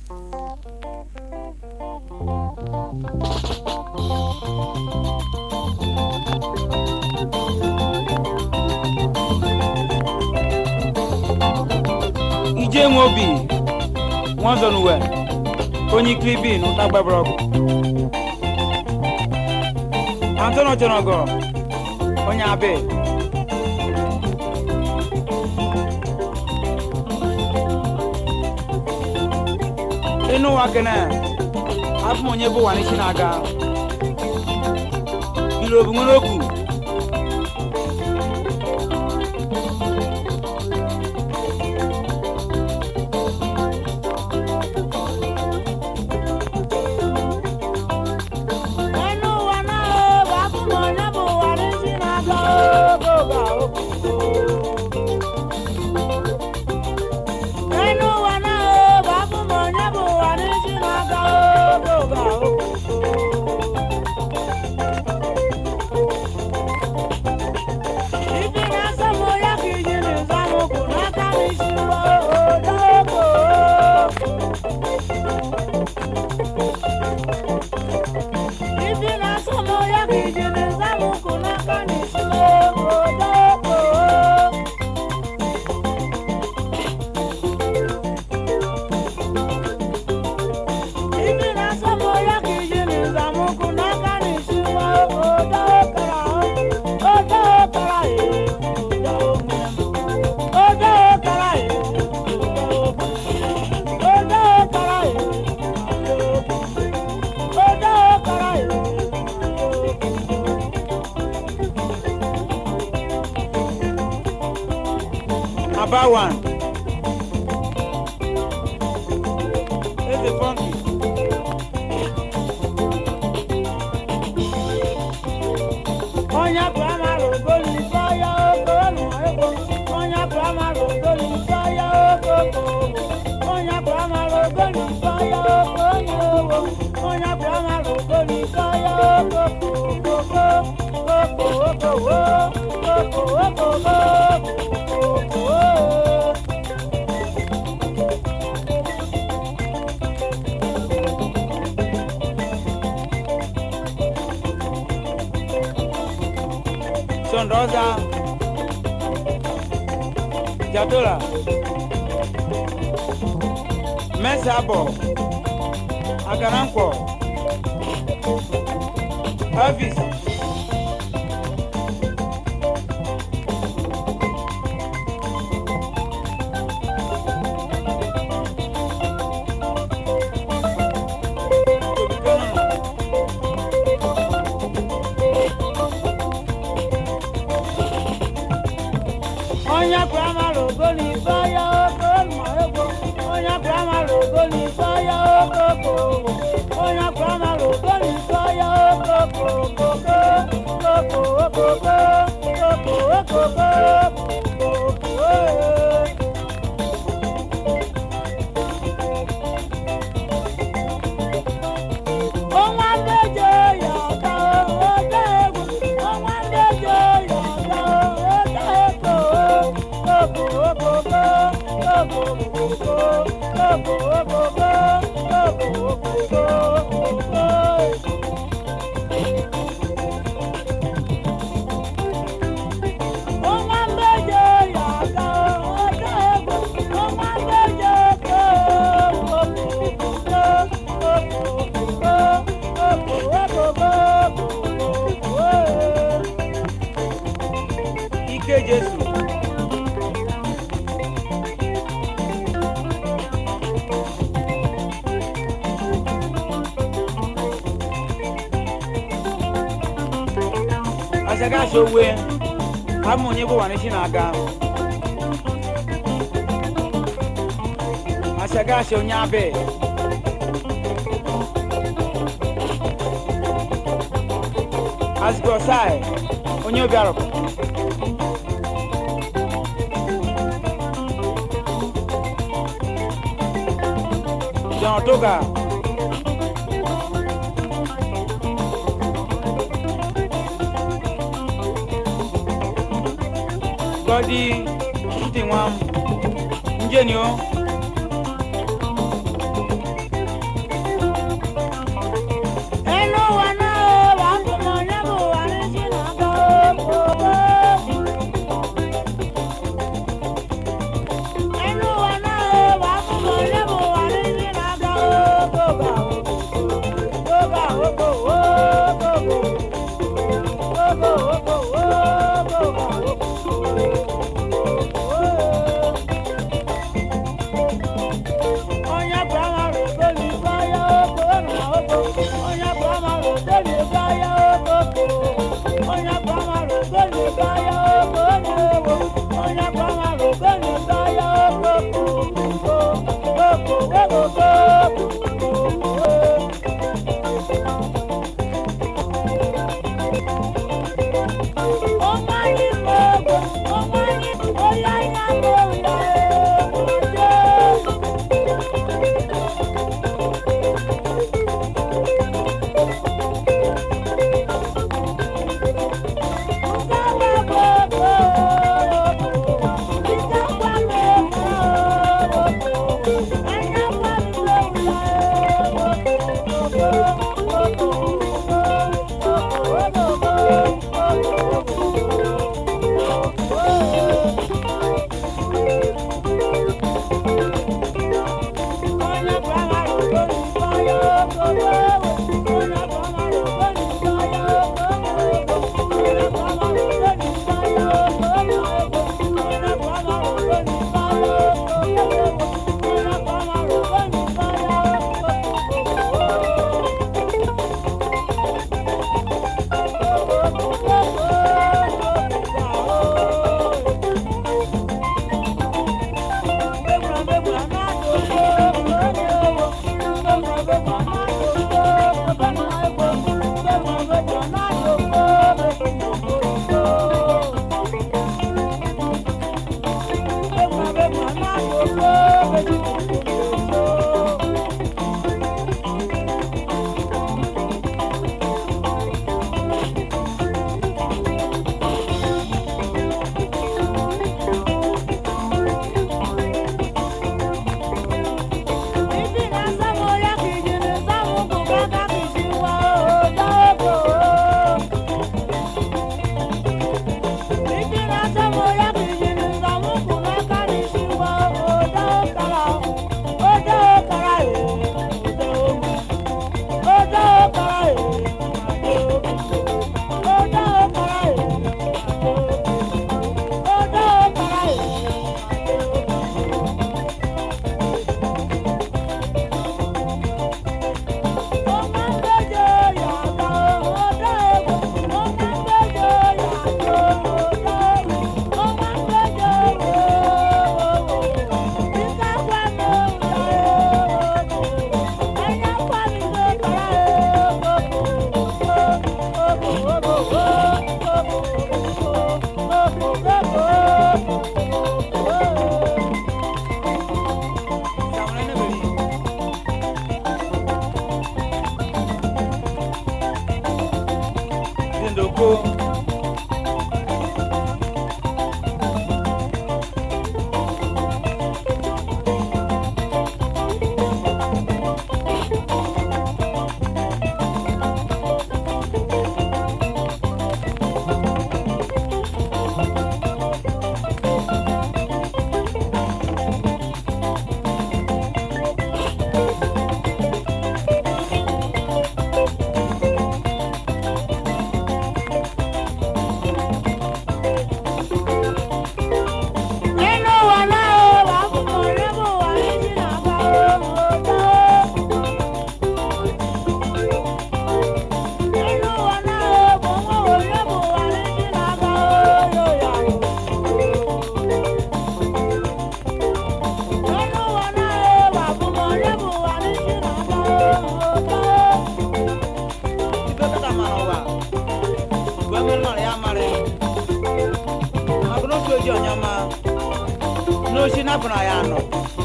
ije nwe obi nwanzọnuwe onye ikiri bi n'ụta gbabara ọgụ antonio chọrọgọ onye abị ịnụ ụwa kene abụ m onye bụ ụwa n'isi na-aga ilu obu nwere okwu Ẹnu wa náà ó bá fún mọ̀ ní bò wà ní sínú àgbà ó kó bá ó kú ó. Ẹnu wa náà ó bá fún mọ̀ ní bò wà ní sínú àgbà ó kó bá ó kú ó. Ibi náà sọ́mu yá kì í jí ní sámu kù náà ká mi sí wọ́ ó dókòó. Ibi na somo ya kijini zamu kuna kanisilo odoko. Ibi na somo ya kijini zamu kuna kanisilo odokara. Odokara ye. Odokara ye. Odokara ye. Odokara ye. Aba one. Eze funky. Onye praịmarị ogoli sọya oko ụmụ ego. Onye praịmarị ogoli sọya oko oko. Onye praịmarị ogoli sọya oko onye owo. Onye praịmarị ogoli sọya oko oko oko oko oko oko oko oko oko. Sonrosa. Jatola. Mesabo. Agaranko. Elvis. Onye praịmarị ogoli sọya oko ụmụ ego. Onye praịmarị ogoli sọya oko oko. Onye praịmarị ogoli sọya oko oko oko oko oko oko oko oko oko. Ọnwa ndeje ya ọta oge egwu. Ọnwa ndeje ya ọta oge eko. Oko oko oko oko oko oko oko oko oko oko. Ọnwa ndeje ya ọta oge egwu. Ọnwa ndeje eko. Oko oko oko oko oko oko oko. Ike Jesu. Asaga sowe. Abụ m onye bụ ụwa n'isi na-aga. Asaga asị onye abị. Azịkwa ọsai. Onye obi arọpụ. John Otoga. Gọdi ntị nwa m. Njeni o. oko nínú wa náà ó wà fún ọ̀rẹ́ bò wà ní jìnnà bá ọ̀dọ́. nínú wa náà ó bò wọ́n ọ̀rẹ́ bò wà ní jìnnà bá ọ̀yọ̀yà. nínú wa náà ó wà fún ọ̀rẹ́ bò wà ní jìnnà bá ọ̀dọ́. ife kata ma n'ụwa gwa mmiri mara ya mara maka n'otu oji onye ọma n'ochi napụ na ya nọ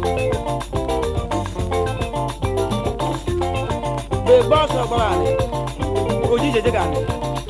mgbe gba ọsọ gbagharị oji jeje garị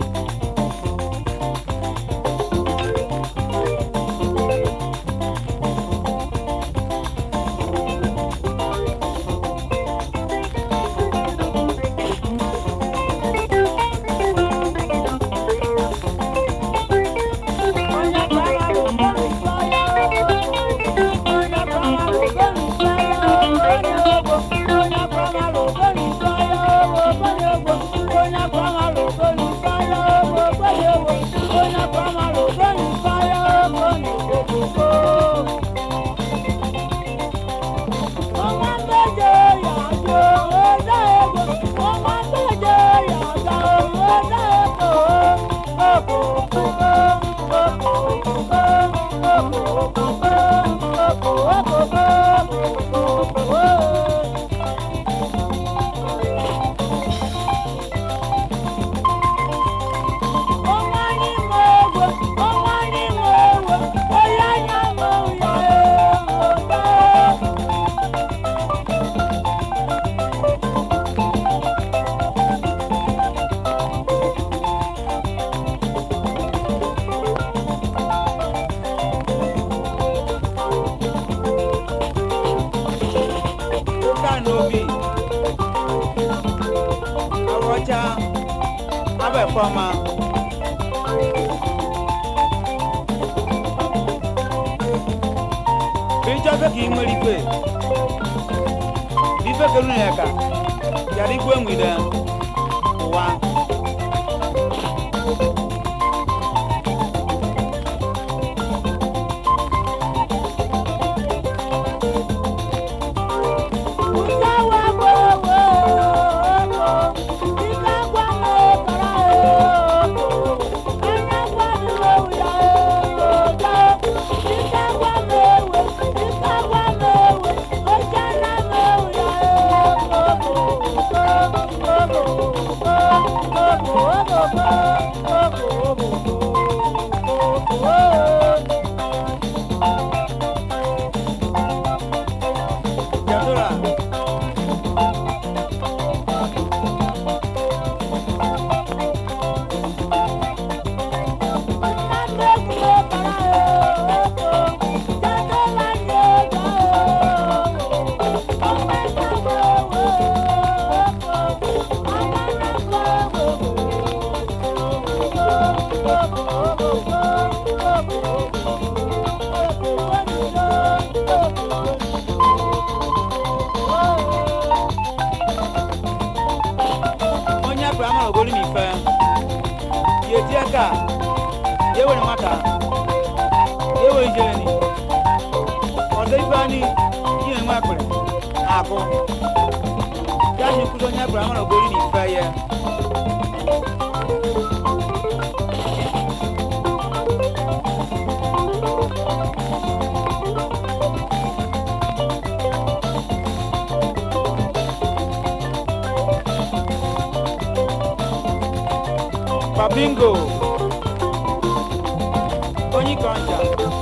onye kwara ụgbọ nsọ ya onye kwara ụgbọ nsọ ya onye ogbo onye kwara ụgbọ nsọ ya onye ogbo onye kwara ụgbọ nsọ ya onye ogbo onye kwara ụgbọ nsọ ya onye ogbo ọnwa mmeje ya jụ ode ego ọnwa mmeje ya ga ode ego ụka n'obi awọcha abụ efọma ịchọfe ka ị nwere ikpe ife keru na ya ka yara igwe nwide ụwa Yadora. onye abụrụ amara ogolu m ife ya eti aka ya ewere nwata ya ewere ijeri ọdọ ife anyị ihe nwe akpịrị akụ ya ji nkwụzi onye abụrụ amara ogolu m ife ya Babingo onye kọnja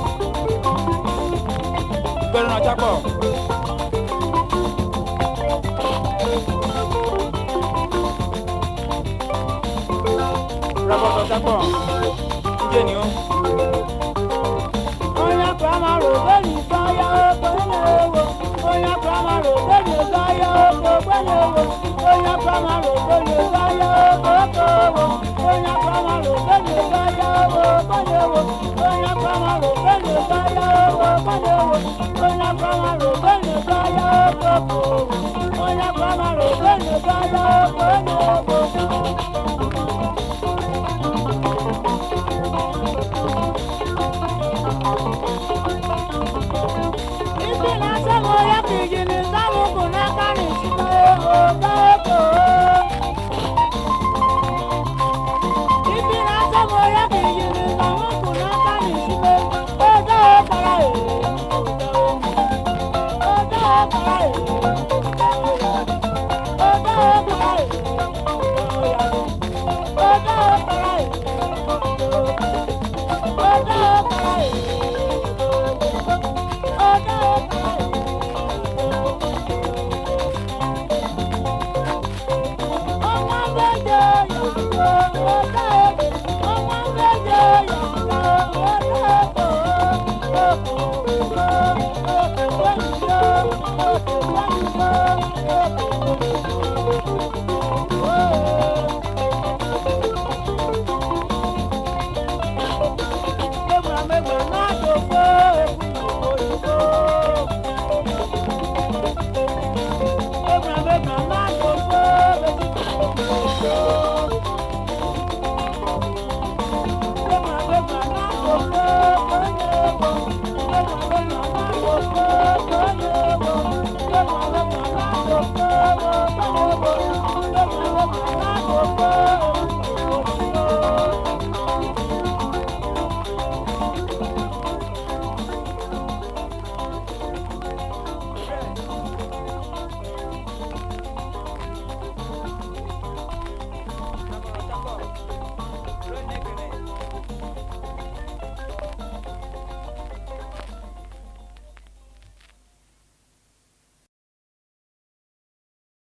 gbẹrù náà jápọ̀. Rabọ̀tọ̀ jápọ̀. onye pramalụ ogbenye baya okoko onye pramalụ ogbenye baya okoko onye pramalụ ogbenye baya okoko onye pramalụ ogbenye baya okoko onye pramalụ ogbenye baya okoko isi na-asa m ya ka iji n'ịsa m ụkwụ n'aka n'isime okoko isi na-asa m ya ka iji n'ịsa m ụkwụ n'aka n'isime odo ọkara ee odo ọkara ee